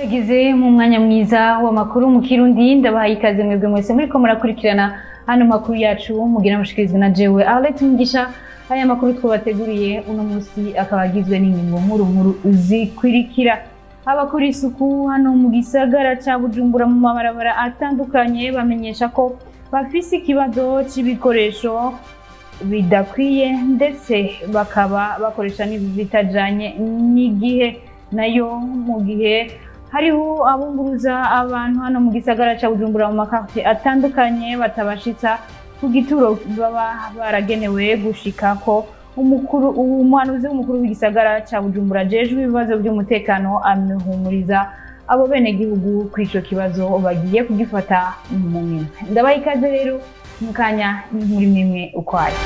Tugeze mu mwanya mwiza w'amakuru mu Kirundi ndabahaye ikaze mwebwe mwese muriko murakurikirana hano makuru yacu mugira mushikirizwa na jewe Arlette Mugisha aya makuru twabateguriye uno munsi akaba agizwe n'ingingo nkuru nkuru zikurikira abakora isuku hano mu gisagara ca Bujumbura mu mabarabara atandukanye bamenyesha ko bafise ikibazo c'ibikoresho bidakwiye ndetse bakaba bakoresha n'ibitajanye n'igihe nayo mu gihe hariho abunguruza abantu hano mu gisagara ca Bujumbura mu makafe atandukanye batabashitsa ku gituro baba baragenewe gushika ko umukuru umuhanuzi w'umukuru w'igisagara ca Bujumbura ajejwe ibibazo by'umutekano amihumuriza abo bene gihugu kuri ico kibazo bagiye kugifata mu minwe ndabaha ikaze rero mu kanya muri mimwe ukwayo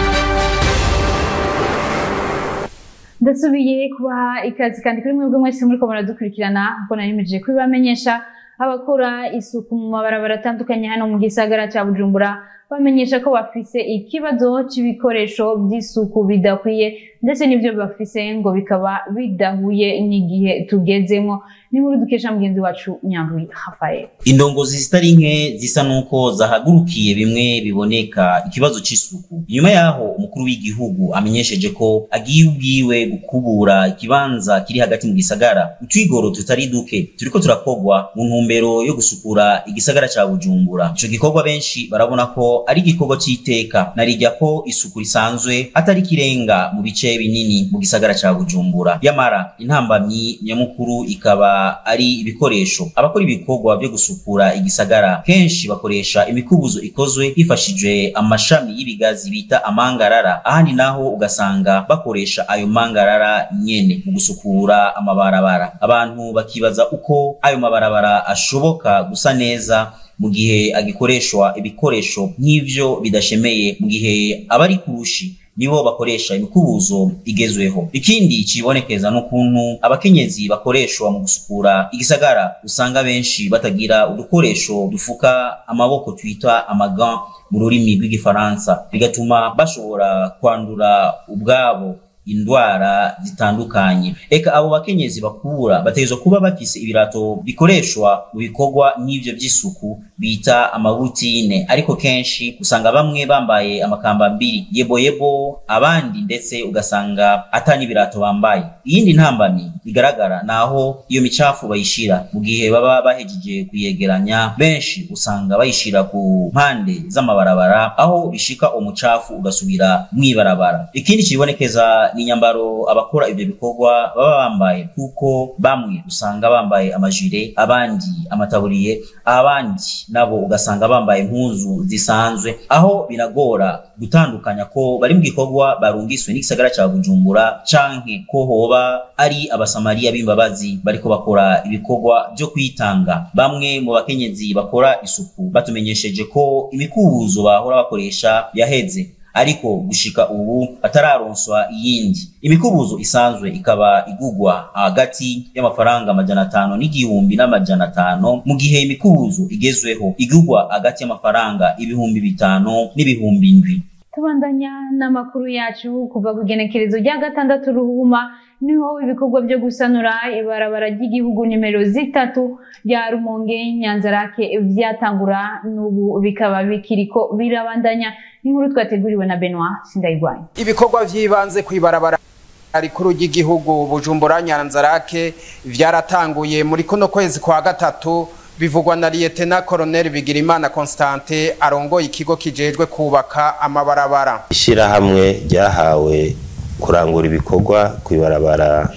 ndasubiye kubaha ikazi kandi kuri mwebwe mwese muriko muradukurikirana kuko narimirije kubibamenyesha abakora isuku mu mabarabara atandukanye hano mu gisagara ca Bujumbura bamenyesha ko bafise ikibazo c'ibikoresho vy'isuku bidakwiye ndetse n'ivyo bafise ngo bikaba bidahuye n'igihe tugezemwo ni nkuru dukesha mugenzi wacu Nyandwi Rafael indongozi zitari nke zisa nuko zahagurukiye bimwe biboneka ikibazo c'isuku nyuma yaho umukuru w'igihugu amenyesheje ko agiye ubwiwe gukubura ikibanza kiri hagati mu gisagara utwigoro tutari duke turiko turakogwa mu ntumbero yo gusukura igisagara ca Bujumbura ico gikorwa benshi barabona ko ari igikorwa c'iteka narirya ko isuku risanzwe atari kirenga mu bice binini mu gisagara ca Bujumbura yamara intambamyi nyamukuru ikaba ari ibikoresho abakora ibikorwa vyo gusukura igisagara kenshi bakoresha imikubuzo ikozwe hifashijwe amashami y'ibigazi bita amangarara ahandi naho ugasanga bakoresha ayo mangarara nyene mu gusukura amabarabara abantu bakibaza uko ayo mabarabara ashoboka gusa neza mu gihe agikoreshwa ibikoresho nk'ivyo bidashemeye mu gihe abari kurushi nibo bakoresha imikubuzo igezweho ikindi cibonekeza n'ukuntu abakenyezi bakoreshwa mu gusukura igisagara usanga benshi batagira udukoresho dufuka amaboko twita amagan mu rurimi rw'igifaransa bigatuma bashobora kwandura ubwabo indwara zitandukanye eka abo bakenyezi bakura bategerezwa kuba bafise ibirato bikoreshwa mu bikorwa nk'ivyo vy'isuku bita amabutine ariko kenshi usanga bamwe bambaye amakambambiri yeboyebo abandi ndetse ugasanga ata n'ibirato bambaye iyindi ntambamyi igaragara naho iyo micafu bayishira mu gihe baba bahejeje kuyegeranya benshi usanga bayishira ku mpande z'amabarabara aho bishika umucafu ugasubira mw'ibarabara ikindi kibonekeza ni inyambaro abakora ivyo bikorwa baba bambaye kuko bamwe usanga bambaye amajire abandi amataburiye abandi nabo ugasanga bambaye impuzu zisanzwe aho biragora gutandukanya ko bari mu gikorwa barungiswe n'igisagara ca Bujumbura canke ko hoba ari abasamariya b'imbabazi bariko bakora ibikorwa vyo kwitanga bamwe mu bakenyezi bakora isuku batumenyesheje ko imikubuzo bahora bakoresha yaheze ariko gushika ubu atararonswa iyindi imikubuzo isanzwe ikaba igugwa hagati y'amafaranga amajana atanu n'igihumbi n'amajana atanu mu gihe imikubuzo igezweho igugwa hagati y'amafaranga ibihumbi bitanu n'ibihumbi indwi tubandanya n'amakuru yacu kuva ku igenekerezo rya gatandatu ruhuma niho ibikorwa byo gusanura ibarabara ry'igihugu nimero zitatu rya rumonge nyanzarake vyatangura n'ubu bikaba bikiriko birabandanya n'inkuru twateguriwe na Benoit Sindayigwanya ibikorwa vy'ibanze kw'ibarabara rikuru ry'igihugu Bujumbura Nyanzarake vyaratanguye muri kuno kwezi kwa gatatu bivugwa na Lieutenant Colonel Bigirimana Constantin arongoye ikigo kijejwe kubaka amabarabara ishirahamwe ryahawe kurangura ibikorwa kw'ibarabara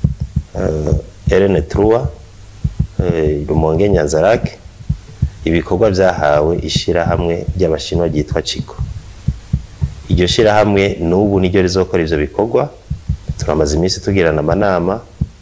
uh, RN3 uh, Rumonge Nyanzarake ibikorwa vyahawe ishirahamwe ry'abashinwa ryitwa Chiko iryo shirahamwe n'ubu niryo rizokora ivyo bikorwa turamaze iminsi tugirana amanama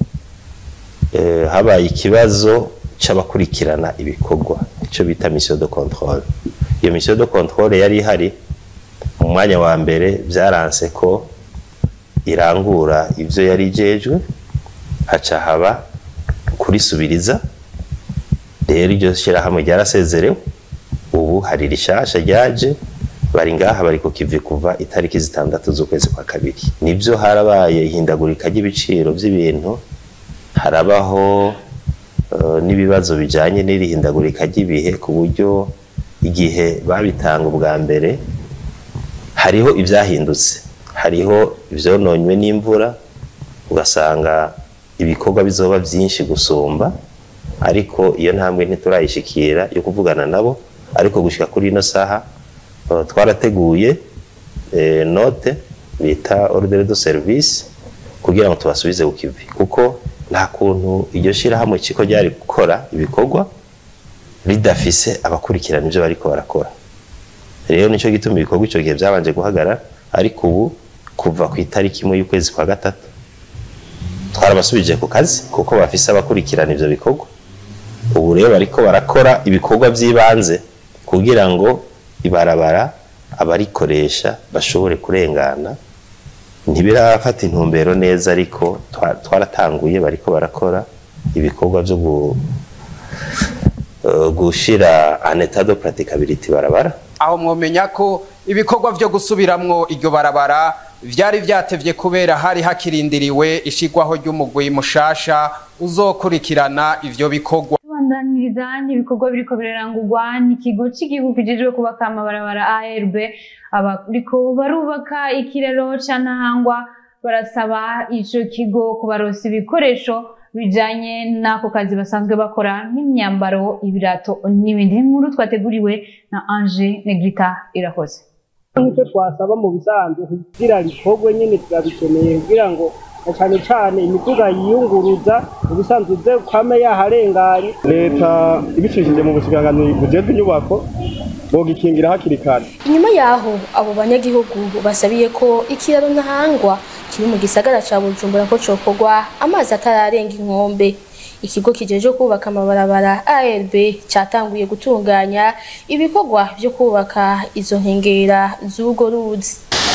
uh, habaye ikibazo c'abakurikirana ibikorwa ico bita mission de contrôle iyo mission de contrôle yari ihari mu mwanya wa mbere vyaranse ko irangura ivyo yari ijejwe haca haba kurisubiriza rero iryo shirahamwe ryarasezerewe ubu hari rishasha ryaje bari ngaha bari ku kivi kuva itariki zitandatu z'ukwezi kwa kabiri nibyo harabaye ihindagurika ry'ibiciro by'ibintu harabaho eh, n'ibibazo bijanye n'irihindagurika ry'ibihe ku buryo igihe babitanga ubwa mbere hariho ibyahindutse hariho ibyononywe n'imvura ugasanga ibikorwa bizoba byinshi gusumba ariko iyo ntambwe ntiturayishikira yo kuvugana nabo ariko gushyika kuri ino saha eh, twarateguye eh, note bita ordre de service kugira ngo tubasubize ku kivi kuko nta kuntu iryo shyirahamwe kiko ryari gukora ibikorwa ridafise abakurikirana ibyo bariko barakora rero nicyo gituma ibikorwa icyo gihe byabanje guhagarara ariko ubu kuva ku itariki imwe y'ukwezi kwa gatatu twarabasubije ku kazi kuko bafise abakurikirana ivyo bikorwa ubu rero bariko barakora ibikorwa by'ibanze kugira ngo ibarabara abarikoresha bashobore kurengana ntibirafata intumbero neza ariko twa- twaratanguye bariko barakora ibikorwa byo gu- eh, gushira en état de praticability barabara aho mwomenya ko ibikorwa vyo gusubiramwo iryo barabara vyari vyatevye kubera hari hakirindiriwe ishigwaho ry'umugwi mushasha uzokurikirana ivyo bikorwa tubandaniriza n'ibikorwa biriko birarangurwa n'ikigo cy'igihugu kijejwe kubaka amabarabara ARB abariko barubaka ikiraro ca Ntahangwa barasaba ico kigo kubaronsa ibikoresho bijanye n'ako kazi basanzwe bakora nk'imyambaro ibirato n'ibindi nkuru twateguriwe na Ange Negrita irakoze nk'icyo twasaba mu bisanzwe kugira rikorwe nyine turabikeneye kugira ngo na cyane cyane imiduga yiyunguruza mu bisanzwe uze kwame yaharenganye leta ibicishije mu bushikiranganji bujejwe inyubako bogikingira hakiri kare inyuma yaho abo banyagihugu basabiye ko ikiraro ntahangwa kiri mu gisagara ca bujumbura ko cokorwa amazi atararenga inkombe ikigo kijejwe kubaka amabarabara ARB catanguye gutunganya ibikorwa vyo kubaka izo nkengera z'urwo ruzi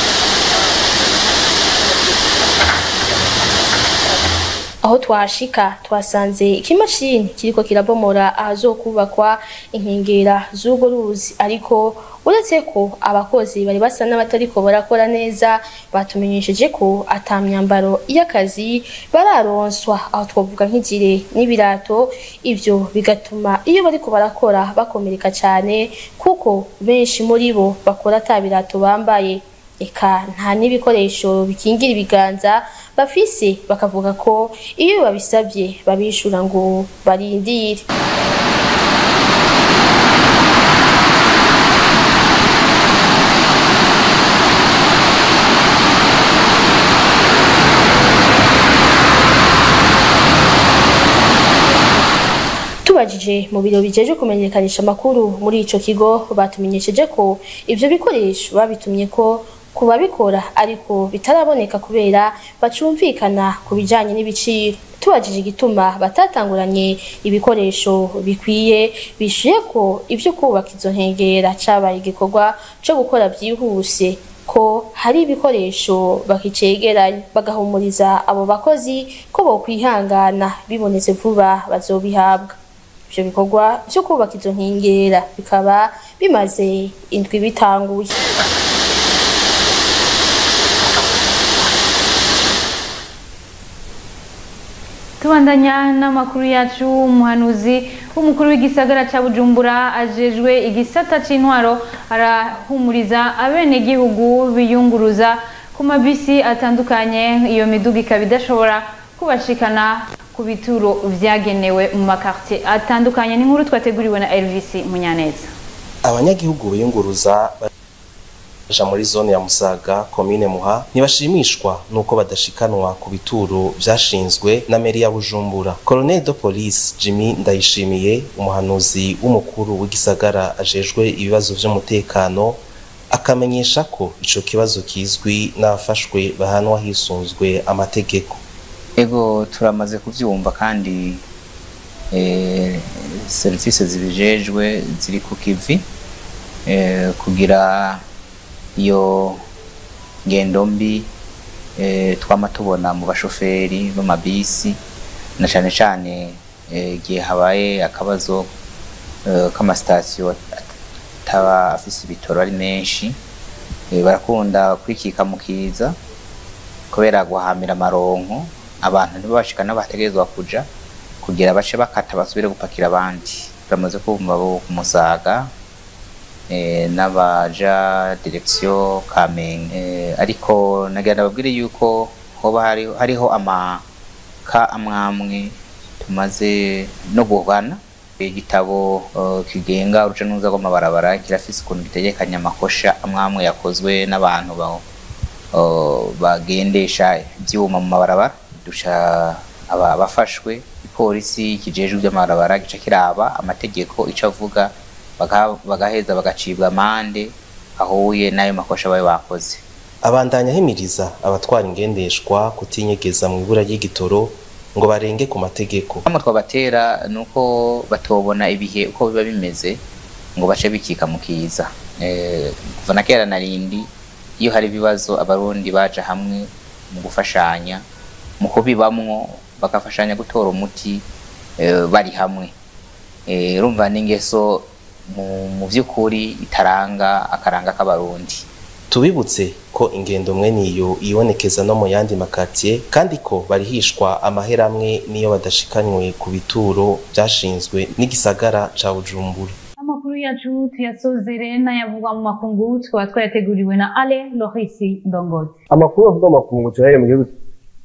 aho twashika twasanze ikimashini kiriko kirabomora ahazokubakwa inkengera z'urwo ruzi ariko uretse ko abakozi bari basa n'abatariko barakora neza batumenyesheje ko ata myambaro y'akazi bararonswa aho twavuga nk'ijire n'ibirato ivyo bigatuma iyo bariko barakora bakomereka cane kuko benshi muri bo bakora ata birato bambaye eka nta n'ibikoresho bikingira ibiganza bafise bakavuga ko iyo babisabye babishura ngo barindire tubajije mu biro bijeje kumenyekanisha amakuru muri ico kigo batumenyesheje ko ivyo bikoresho babitumye ko ku babikora ariko bitaraboneka kubera bacumvikana ku bijanye n'ibiciro tubajije igituma batatanguranye ibikoresho bikwiye bishuye ko ivyo kubaka izo nkengera cabaye igikorwa co gukora vyihuse ko hari ibikoresho bakicegeranya bagahumuriza abo bakozi ko bokwihangana bibonetse vuba bazobihabwa ivyo bikorwa vyo kubaka izo nkengera bikaba bimaze indwi bitanguye tubandanya n'amakuru yacu umuhanuzi w'umukuru w'igisagara ca bujumbura ajejwe igisata c'intwaro arahumuriza abenegihugu biyunguruza ku mabisi atandukanye iyo miduga ikaba idashobora kubashikana ku bituro vyagenewe mu makartie atandukanye n'inkuru twateguriwe na Elvis Munyaneza abanyagihugu biyunguruza baja muri zone ya Musaga komine Muha ntibashimishwa nuko badashikanwa ku bituro vyashinzwe na meri ya Bujumbura Colonel de Police Jimmy Ndayishimiye umuhanuzi w'umukuru w'igisagara ajejwe ibibazo vy'umutekano akamenyesha ko ico kibazo kizwi n'abafashwe bahanwa hisunzwe amategeko ego turamaze kuvyumva kandi eh, serivisi zibijejwe ziri ku kivi eh, kugira iyo ngendo mbi eh, twama tubona mu bashoferi b'amabisi na cane cane igihe habaye akabazo eh, k'amasitasiyo ataba afise ibitoro ari menshi eh, barakunda kwikika mu kiza kubera guhamira amaronko abantu ntibabashika n'aho bategerezwa kuja kugira bace bakata basubire gupakira abandi turamaze kumva bo ku musaga eh, n'abaja direction kamenge eh, ariko nagira ndababwire yuko hoba hari, hariho amaka amwamwe tumaze no guhana igitabo uh, kigenga uruja n'uruza rw'amabarabara kirafise ukuntu gitegekanya amakosha amwamwe yakozwe n'abantu ba, uh, bagendesha ivyuma mu mabarabara duca aba bafashwe ipolisi kijejwe ivy'amabarabara gica kiraba amategeko ico avuga baga- bagaheza bagacibwa amande ahuye n'ayo makosha babe bakoze abandanya ahimiriza abatwara ingendeshwa kutinyegeza mu ibura ry'igitoro ngo barenge ku mategeko hamwe twabatera ni uko batobona ibihe uko biba bimeze ngo bace bikika mu kiza Eh, kuva na kera na rindi iyo hari ibibazo abarundi baja hamwe mu gufashanya mu kubibamwo bagafashanya gutora umuti eh, bari hamwe Eh, urumva n'ingeso mu- mu vy'ukuri itaranga akaranga k'abarundi tubibutse ko ingendo mwe niyo ibonekeza no mu yandi makatiye kandi ko barihishwa amahera amwe niyo badashikanywe ku bituro byashinzwe n'igisagara ca bujumbura amakuru yacu tuyasozere n'ayavugwa mu makungu tukaba twayateguriwe na ale lorisi ndongozi amakuru avuga amakungu tuyahere mu gihugu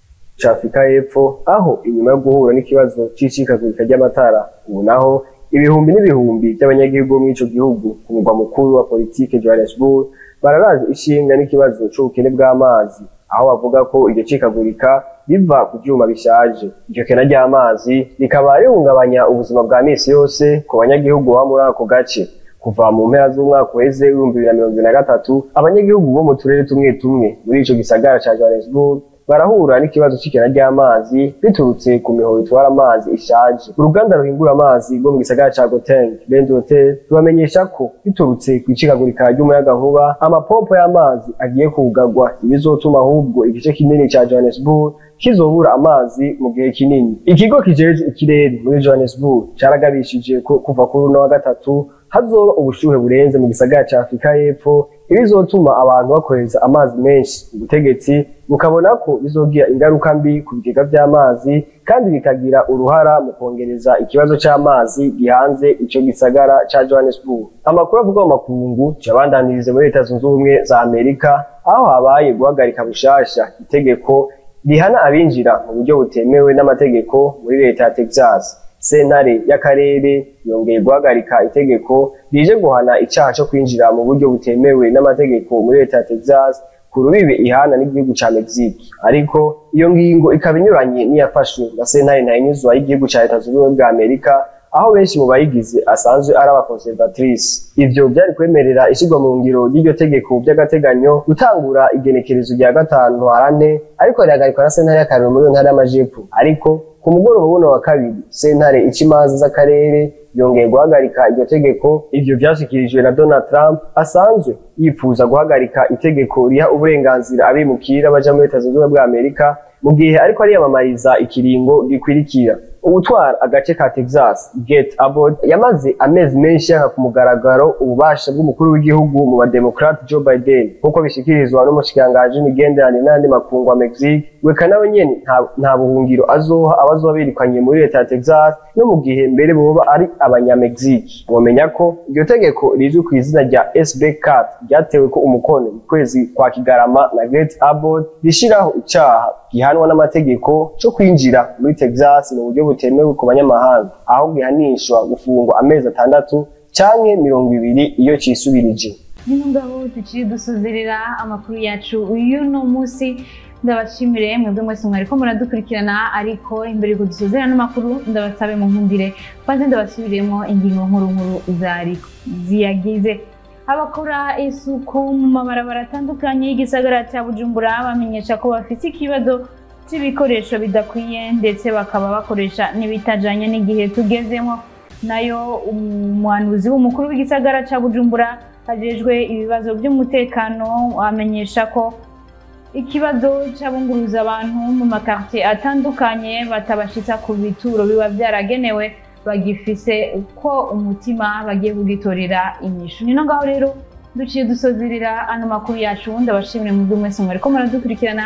ca afurika y'epfo aho inyuma yo guhura n'ikibazo c'icikagurika ry'amatara ubu naho ibihumbi n'ibihumbi by'abanyagihugu bo muri ico gihugu ku mugwa mukuru wa politike johannesburg bararaje ishinga n'ikibazo c'ubukene bw'amazi aho bavuga ko iryo cikagurika biva ku vyuma bishaje iryo kena ry'amazi rikaba rihungabanya ubuzima bwa misi yose ku banyagihugu baba muri ako gace kuva mu mpera z'umwaka uheze w'ibihumbi bibiri na mirongo ibiri na gatatu abanyagihugu bo mu turere tumwe tumwe muri ico gisagara ca johannesburg barahura n'ikibazo c'ikena ry'amazi biturutse ku mihoro itwara amazi ishaje uruganda ruhingura amazi rwo mu gisagara ca goteng rend hotel rubamenyesha ko biturutse ku icikagurika ry'umuyagankuba amapompo y'amazi agiye kugarwa ibizotuma ahubwo igice kinini ca johannesburg kizobura amazi mu gihe kinini ikigo kijejwe ikirere muri johannesburg caragabishije ko kuva kuri uno wa gatatu hazoba ubushuhe burenze mu gisagara ca afurika y'epfo ibizotuma abantu bakoresha amazi menshi ubutegetsi bukabona ko bizogira ingaruka mbi ku bigega vy'amazi kandi bikagira uruhara mu kongereza ikibazo c'amazi gihanze ico gisagara ca johannesburg amakuru avuga mu makungu cabandanirize muri leta zunze ubumwe za amerika aho habaye guhagarika bushasha itegeko rihana abinjira mu buryo butemewe n'amategeko muri leta ya texas sentare y'akarere yongeye guhagarika itegeko rije guhana icaha co kwinjira mu buryo butemewe n'amategeko muri leta ya texas ku rubibe ihana n'igihugu ca mexique ariko iyo ngingo ikaba inyuranye n'iyafashwe na sentare ntayinyuzwa y'igihugu ca leta zunze ubumwe bwa amerika aho benshi mu bayigize asanzwe ari abakonservatrice ivyo vyari kwemerera ishirwa mu ngiro ry'iryo tegeko vy'agateganyo gutangura igenekerezo rya gatanu ntwarante ariko rihagarikwa na sentare y'akarere muri iyo ntara y'amajepfo ariko ku mugoroba w'uno wa kabiri sentare ica imanza z'akarere yongeye guhagarika iryo tegeko ivyo vyashikirijwe na donald trump asanzwe yifuza guhagarika itegeko riha uburenganzira abimukira baja muri leta zunze ubumwe bwa amerika mu gihe ariko ariyamamariza ikiringo gikwirikira ubutwara agace ka texas get abbott yamaze amezi menshi yaka ku mugaragaro ububasha bw'umukuru w'igihugu mu bademokrate joe biden nk'uko bishikirizwa n'umushikiranganji w'imigenderanire n'ayandi makungu wa mexique weka nawe nyene nta- nta buhungiro azoha abazoba birukanye muri leta ya texas no mu gihe mbere boba ari abanyamegizike mwomenya ko iryo tegeko rizwi ku izina rya sb cat ryatewe ko umukono mu kwezi kwa kigarama na great abbott rishiraho icaha gihanwa n'amategeko co kwinjira muri texas mu buryo butemewe ku banyamahanga aho gihanishwa gufungwa amezi atandatu canke mirongo ibiri iyo cisubirije nino ngabo duciye dusozerera amakuru yacu y'uno munsi ndabashimire mwebwe mwese mwariko muradukurikirana ariko imbere yuko dusozera n'amakuru ndabasabe mu nkundire maze ndabasubiremo ingingo nkuru nkuru zari ziyagize abakora isuku mu mabarabara atandukanye y'igisagara cya bujumbura bamenyesha ko bafite ikibazo cy'ibikoresho bidakwiye ndetse bakaba bakoresha n'ibitajanye n'igihe tugezemo nayo umuhanuzi w'umukuru w'igisagara cya bujumbura ajejwe ibibazo by'umutekano amenyesha ko ikibazo cy'abunguruza abantu mu makartier atandukanye batabashitsa ku bituro biba byaragenewe bagifise ko umutima bagiye kugitorera inyishu nino ngaho rero duciye dusozerera ano makuru yacu ndabashimire mu mwese mwariko muradukurikirana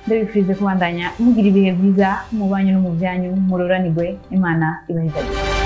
ndabifurize kubandanya mugira ibihe byiza mu banyu no mu byanyu muroranirwe imana ibahezagire